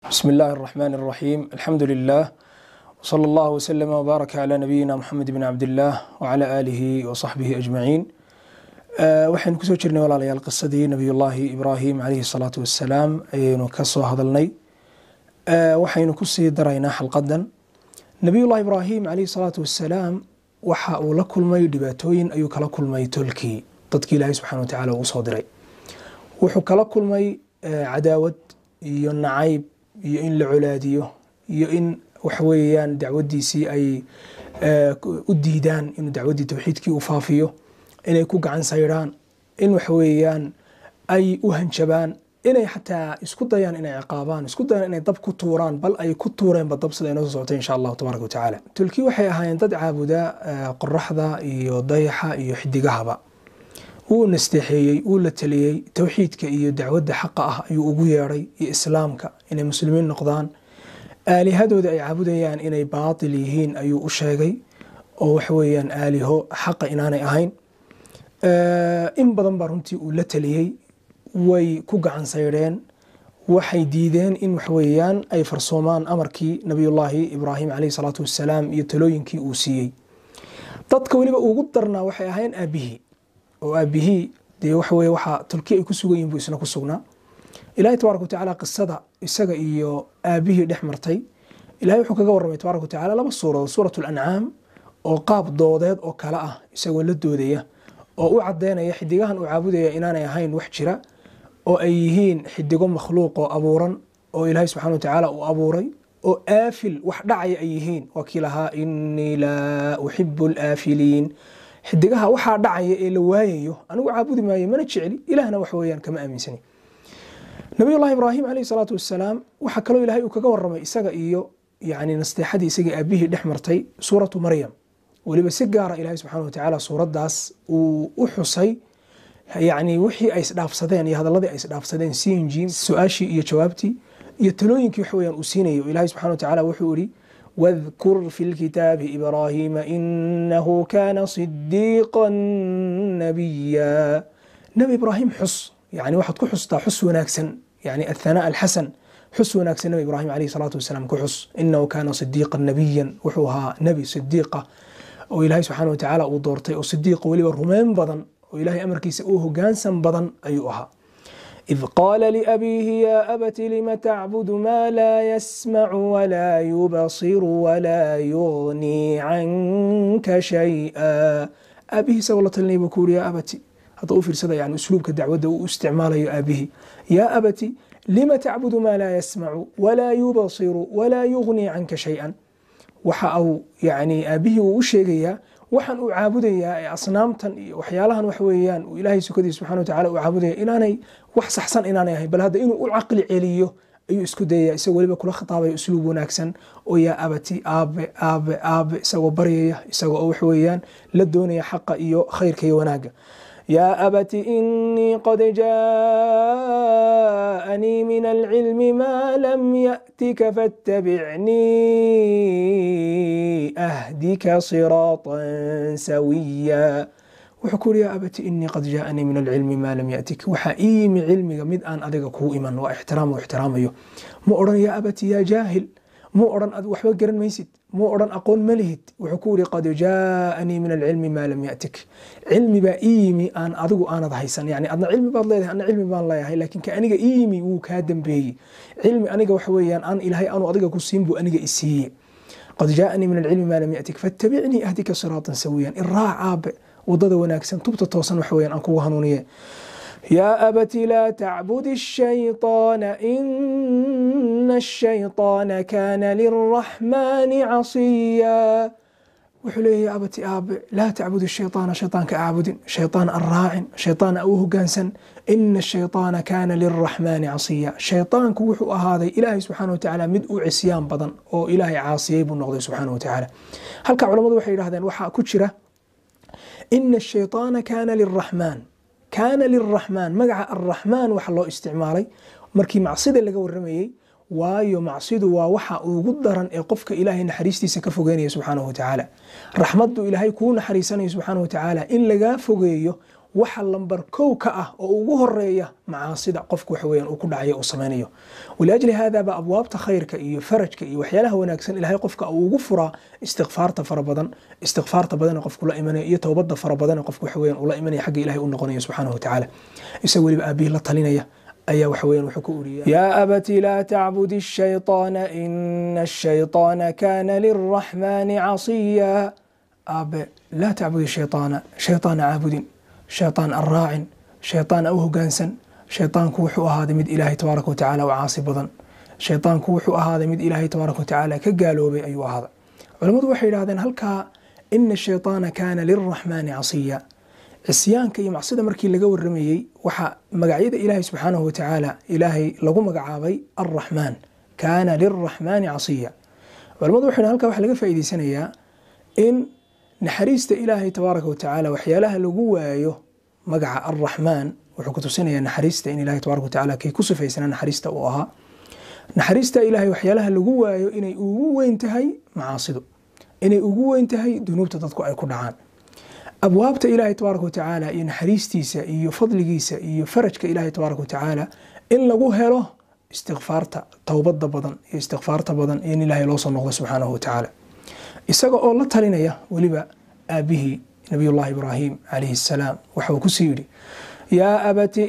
بسم الله الرحمن الرحيم الحمد لله وصلى الله وسلم وبارك على نبينا محمد بن عبد الله وعلى آله وصحبه أجمعين waxaynu kusoo jirnay walaalayaal qisadii nabiyullaahi ibraahim calayhi salaatu wassalaam ayaynu ka soo hadalnay waxaynu kusii daraynaa xalqadan nabiyullahi ibraahim calayhi salaatu wassalaam waxa uu la kulmay dhibaatooyin ayuu kala kulmay tolkii dadkii ilaahay subxana watacaala uu usoo diray wuxuu kala kulmay cadaawad iyo nacayb iyo in la colaadiyo iyo in waxweeyaan dacwadiisii ay u diidaan inuu dacwaddii towxiidkii u faafiyo inay ku gacan saydhaan in waxweeyaan ay u hanjabaan inay xataa isku dayaan inay ciqaabaan isku dayaan inay dab ku tuuraan bal ay ku tuureenba dab sida inoo soo socotay insha allahu tabaaraka watacaala tulkii waxay ahaayeen dad caabuda qoraxda iyo dayaxa iyo xidigahaba wuu nasteexeeyey wuu la taliyey towxiidka iyo dacwadda xaqa ah ayuu ugu yeedhay iyo islaamka inay muslimiin noqdaan aalihadooda ay caabudayaan inay baatil yihiin ayuu u sheegay oo waxweeyaan aaliho xaqa inaanay ahayn in badan baa runtii uu la taliyey way ku gacan saydheen waxay diideen in waxweeyaan ay farsoomaan amarkii nabiyullaahi ibraahim caleyhi salaatu wassalaam iyo talooyinkii uu siiyey dadka weliba ugu darnaa waxay ahayn aabihii oo aabihii dee waxaweye waxaa tolki ay ku sugan yihin buu isna ku sugnaa ilahi tabaaraka watacaala qisada isaga iyo aabihii dhex martay ilahay wuxuu kaga warramay tabaaraka watacala laba suuradood suurat lancaam oo qaab doodeed oo kale ah isagoo la doodaya oo u cadeynaya xidigahan uu caabudaya inaanay ahayn wax jira oo ay yihiin xidigo makhluuq oo abuuran oo ilaahay subxana watacaala uu abuuray oo aafil wax dhacaya ay yihiin waa kii lahaa inii laa uxibu alaafiliin xidigaha waxaa dhacaya ee la waayayo anigu caabudi maayo mana jecli ilahna wax weeyaan kama aaminsani nabiyullahi ibraahim caleyhi salaatu wassalaam waxaa kaloo ilahay uu kaga warramay isaga iyo yani nasteexadii isagii aabihii dhex martay suuratu maryam weliba si gaara ilahay subxana watacaala suuraddaas uu u xusay yani wixii ay isdhaafsadeen iyo hadaladii ay isdhaafsadeen sinjim su-aashii iyo jawaabtii iyo talooyinkii wax weyaan uu siinayo ilahay subxana watacaala wuxuu ihi واذكر في الكتاب إبراهيم إنه كان صديقا نبيا نبي إبراهيم حس يعني واحد كحس حس وناكسن يعني الثناء الحسن حس وناكسن نبي إبراهيم عليه الصلاة والسلام كحس إنه كان صديقا نبيا وحوها نبي صديقة وإلهي سبحانه وتعالى ودورتي وصديق ولي الرمين بدن وإلهي أمر كيس أوه جانسا بدن أيها إذ قال لأبيه يا أبت لم تعبد ما لا يسمع ولا يبصر ولا يغني عنك شيئا أبيه سوى الله بكور يا أبتي هذا أوفر سدا يعني أسلوبك الدعوة واستعمال يا أبيه يا أبتي لم تعبد ما لا يسمع ولا يبصر ولا يغني عنك شيئا waxa uu yani aabihii uu u sheegayaa waxaan uu caabudayaa ee asnaamtan iyo waxyaalahan wax weeyaan uu ilaahay sukadiisa subxana watacala uu caabudaya inaanay wax saxsan inaanay ahayn bal hadda inuu u caqli celiyo ayuu isku dayaya isagoo weliba kula khitaabaya usluub wanaagsan oo yaa abati aabe aabe aabe isagoo baryaya isagoo oo wax weeyaan la doonaya xaqa iyo khayrka iyo wanaagga يا أبت إني قد جاءني من العلم ما لم يأتك فاتبعني أهدك صراطا سويا وحكول يا أبت إني قد جاءني من العلم ما لم يأتك وحائيم علمي مد أن أدق كو إيمان واحترام واحترام أيو مؤرن يا أبت يا جاهل مؤرن أد وحبا قرن ميسد مؤرن أقول ملهد وحكولي قد جاءني من العلم ما لم يأتك علمي با إيمي أن أدقو أنا ضحيسان يعني أدنا علمي بعض ليه أنا علمي بان لا لكن كأنيقا إيمي وكادم به علمي أنيقا وحويان أن إلهي أنو أدقا كسين بو أنيقا إسيه قد جاءني من العلم ما لم يأتك فاتبعني أهدك صراطا سويا الراع عاب وضد وناكسن تبت توصن وحويان أنكو هنونية يا أبت لا تعبد الشيطان إن الشيطان كان للرحمن عصيا وحلي يا أبت آب لا تعبد الشيطان شيطان كأعبد شيطان الراع شيطان أوه قانسا إن الشيطان كان للرحمن عصيا شيطان كوحو هذا إلهي سبحانه وتعالى مدء عصيان بدن أو إلهي عاصي بالنقضي سبحانه وتعالى هل كعلماء وحي هذا وحا كتشرة إن الشيطان كان للرحمن kaana liraxmaan magaca arraxmaan waxa loo isticmaalay markii macsida laga waramayey waayo macsidu waa waxa ugu daran ee qofka ilaahay naxariistiisa ka fogeynaya subxaanahu watacaala raxmaddu ilaahay kuu naxariisanaya subxaanahu watacaala in lagaa fogeeyo waxa lambar kow ka ah oo ugu horeeya macaasida qofku waxa weeyaan uu ku dhacayo uu samaynayo waliajli hada ba abwaabta khayrka iyo farajka iyo waxyaalaha wanaagsan ilahay qofka uu ugu furaa istikfaarta fara badan istikfaarta badan qofku la imanayo iyo towbada fara badan qofku waxa weeyaan uu la imanaya xagga ilahay u noqonayo subxaanahu watacaala isaga weliba aabihii la talinaya ayaa waxa weeyaan wuxuu ku uriyay yaa abati laa tacbud الshayطaana ina الshayطaana kana liraxmani casiya aabe laa tacbud shayطaana shayطaana caabudin shayطaan an raacin shayطaan au hogaansan shayطaanku wuxuu ahaaday mid ilaahay tabaaraka watacaala u caasi badan shayطaanku wuxuu ahaaday mid ilaahay tabaaraka watacaala ka gaaloobay ayuu ahaaday culammadu waxay yidhahdeen halkaa ina الshayطaana kana liraxmani casiya cisyaanka iyo macsida markii laga waramayey waxaa magacyada ilaahay subxaanahu watacaala ilaahay lagu magacaabay alraxmaan kaana liraxmaani casiya culamadu waxay halkaa waxaa laga faa'iideysanayaa in naxariista ilaahay tabaaraka watacaala waxyaalaha lagu waayo magaca alraxmaan wuxuu ku tusinayaa naxariista in ilahay tabaraka watacaala kay ku sifaysanaa naxariista uu ahaa naxariista ilaahay waxyaalaha lagu waayo inay ugu weyn tahay macaasidu inay ugu weyn tahay dunuubta dadku ay ku dhacaan abwaabta ilaahay tabaaraka watacaala iyo naxariistiisa iyo fadligiisa iyo farajka ilaahay tabaaraka watacaala in lagu helo istikfaarta towbada badan iyo istikfaarta badan iyo in ilaahay loo soo noqdo subxaanahu watacaala isaga oo la talinaya weliba aabihii nabiyullahi ibraahim calayhi assalaam waxa uu kusii yidhi yaa abati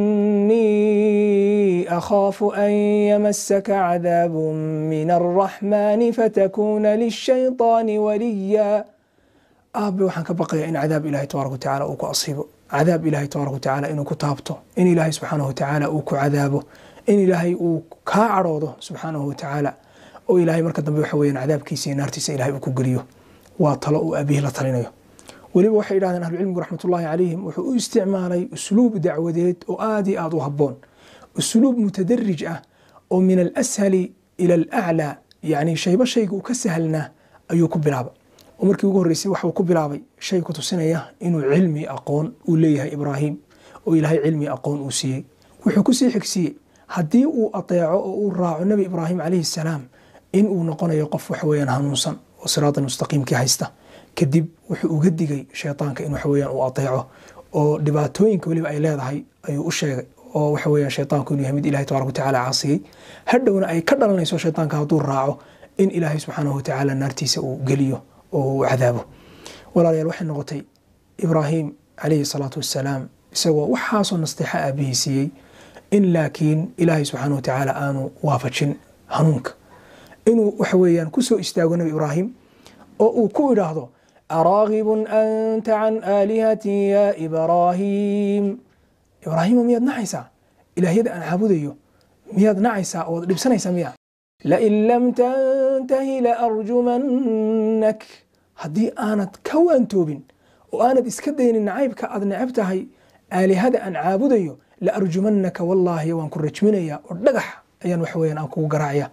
inii akhaafu an yamasaka cadaabu min alraxmaani fatakuuna lishayطaani waliya aabe waxaan ka baqayaa in cadaab ilahay tabaaraka watacaala uu ku asiibo cadaab ilahay tabaaraka watacaala inuu ku taabto in ilaahay subxaanahu watacaala uu ku cadaabo in ilaahay uu kaa cadhoodo subxaanahu watacaala oo ilaahay marka dambe waxa weyaan cadaabkiisa iyo naartiisa ilahay uu ku geliyo waa talo uu aabihii la talinayo weliba waxay yidhahdeen ahlucilmigu raxmatullahi calayhim wuxuu u isticmaalay usluub dacwadeed oo aad iyo aad u habboon usluub mutadarij ah oo min alashali ila alaclaa yacni shayba shayga uu ka sahlnaa ayuu ku bilaaba oo markii ugu horreysay waxuu ku bilaabay shay ku tusinaya inuu cilmi aqoon uu leeyahay ibraahim oo ilaahay cilmi aqoon uu siiyey wuxuu kusii xigsiiyey haddii uu ateeco oo uu raaco nebi ibraahim calayhi salaam in uu noqonayo qof waxaweyaan hanuunsan oo siraada mustaqiimkii haysta kadib wuxuu uga digay shaytaanka in waxaweyaan uu ateeco oo dhibaatooyinka weliba ay leedahay ayuu u sheegay oo waxaweyaan shaytaanku inuu yahay mid ilahay tabaraka watacaala caasiyey hadhowna ay ka dhalanayso shaytaanka hadduu raaco in ilaahay subxaanahu watacaala naartiisa uu geliyo oo uu cadaabo walaalayaal waxay noqotay ibraahim calayhi salaatu wassalaam isagoo waxaasoo nasteexa aabihii siiyey in laakiin ilaahay subxaana watacaala aanu waafajin hanuunka inuu waxa weeyaan ku soo istaago nebi ibraahim oo uu ku idhaahdo araagibun anta can aalihatii ya ibraahim ibraahimo miyaad nacaysaa ilaahyada aan caabudayo miyaad nacaysaa ood dhibsanaysaa miya lain lam tantahi laarjumannak haddii aanad ka waantoobin oo aanad iska daynin nacaybka aad necab tahay aalihada aan caabudayo la arjumannaka wallaahi waan ku rajminaya oo dhagax ayaan waxa weyaan aan kugu garaacaya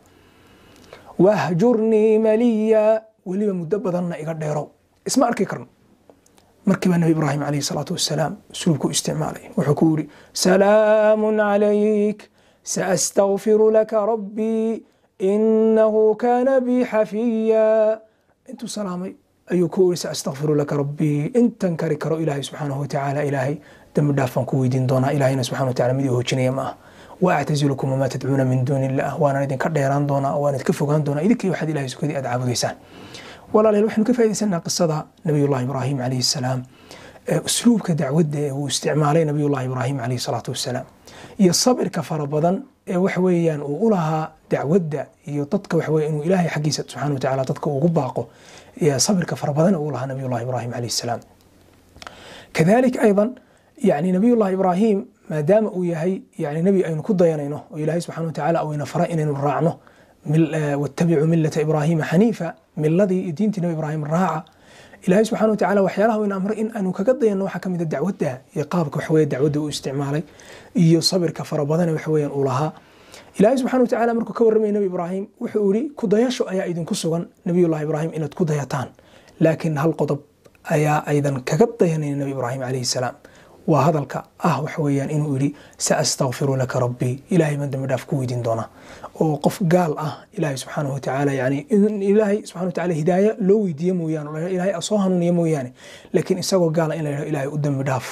wahjurnii maliya weliba muddo badanna iga dheerow isma arki karno markii baa nabi ibraahim calayhi salaatu wassalaam usluubku isticmaalay wuxuu ku yidhi salaamun calayk saastagfiru laka rabbii inahu kaana bii xafiya intuu salaamay ayuu ku iri saastagfiru laka rabbii intan kari karo ilaahay subxaanahu watacaala ilaahay dambi dhaafaan ku weydiin doonaa ilahayna subxana watacala mid ii hoojinaya ma ah wa actazilukum wamaa tadcuuna min duuni illah waanaan idinka dheeraan doonaa waan idinka fogaan doonaa idinkii waxaad ilahay sukadii aad caabudaysaan walaalayaal waxaynu ka faaidaysanaa qisada nabiyullahi ibraahim calayhi salaam usluubka dacwadda ee uu isticmaalay nabiyullahi ibraahim calayhi salaatu wassalaam iyo sabirka fara badan ee waxa weeyaan uu u lahaa dacwadda iyo dadka waxa weye inuu ilaahay xaggiisa subxana watacaala dadka ugu baaqo sabirka fara badan uu lahaa nabiyullahi ibraahim calayhi salaam kadalik aydan yani nabiyullahi ibraahim maadaama uu yahay yani nebi aynu ku dayanayno oo ilaahay subxana watacaala uu ina fara inaynu raacno watabicuu milata ibraahima xaniifa miladii iyo diintii nabi ibraahim raaca ilaahay subxana watacaala waxyaalaha uu ina amray in aanu kaga dayanno waxaa kamid a dacwadda iyo qaabka waxaweye dacwadda uu isticmaalay iyo sabirka fara badane waxaweyaan uu lahaa ilaahay subxana watacaala markuu ka warramaya nebi ibraahim wuxuu yihi kudayasho ayaa idinku sugan nabiyullahi ibraahim inaad ku dayataan laakiin hal qodob ayaa aydan kaga dayanayn nebi ibraahim calayhi salaam waa hadalka ah waxa weeyaan inuu yidhi saastagfiru laka rabbii ilahay baan dambi dhaaf ku weydiin doonaa oo qof gaal ah ilaahay subxaanahu watacaala yani in ilaahay subxana watacaala hidaaya loo weydiiye mooyaane ilaahay soo hanuuniye mooyaane laakiin isagoo gaala in la yidhaho ilaahay u dambi dhaaf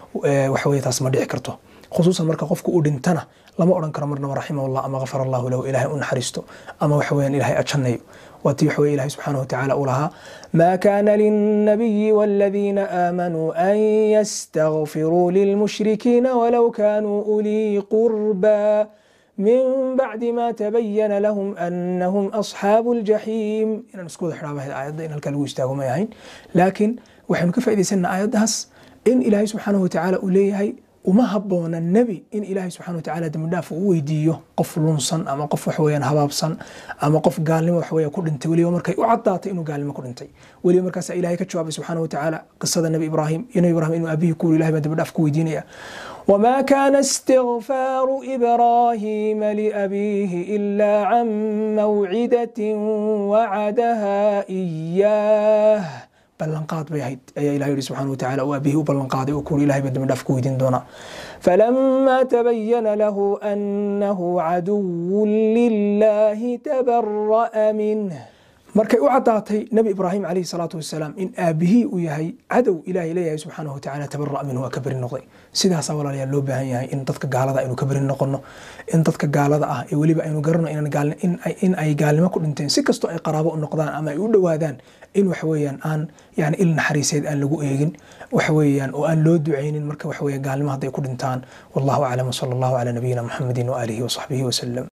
waxa weye taas ma dhici karto khusuusan marka qofku uu dhintana lama odhan karo marnaba raximahullah ama gafar allahu lahu ilahay u naxariisto ama waxa weeyaan ilahay ajannayo waatii waxa weye ilahay subxaanahu watacaala uu lahaa ma kana lilnabiyi waladiina aamanuu an yastagfiruu lilmushrikiina walow kanuu ulii qurba min bacdi ma tabayana lahum anahum asxaabu ljaxiim inaan isku wada xidhaaba aayadda in halkaa lagu istaago may ahayn laakiin waxaynu ka faa'idaysannaa aayaddaas in ilaahay subxaanahu watacaala uu leeyahay uma haboona nebi in ilaahay subxana watacaala dembidhaaf uu weydiiyo qof lunsan ama qof waxweyaan habaabsan ama qof gaalnimo waxweya ku dhintay weliba markay u caddaatay inuu gaalnimo ku dhintay weliba markaasa ilahay ka jawaabay subxaana watacaala qisada nebi ibraahim iyo nebi ibrahim inuu aabihii ku wuri ilahay baa dembidhaaf ku weydiinaya وما كان استغفار إبراهيم لأبيه إلا عن موعدة وعدها إياه ballanqaad bay ahayd ayaa ilahay yihi subxana watacaala uu aabihii u ballanqaaday oo kuuri ilahay baa dembidhaaf ku weydiin doonaa falamaa tabayana lahu annahu caduwun lilahi tabara'a minh markay u caddaatay nebi ibraahim calayhi salaatu wasalaam in aabihii uu yahay cadow ilahay leeyahay subxaanahu watacaala tabara' minhu waa ka beri noqday sidaasaa walaalayaal loo baahan yahay in dadka gaalada aynu ka beri noqono in dadka gaalada ah ee weliba aynu garano in ay gaalnimo ku dhinteen si kastoo ay qaraabo u noqdaan ama ay u dhowaadaan in waxaweyaan aan yani il naxariiseed aan lagu eegin waxaweyaan oo aan loo ducaynin marka waxaweya gaalnimo hadday ku dhintaan wallahu aclam wsala allahu calaa nabiyina muxamedin waaalihi wasaxbihi wasalam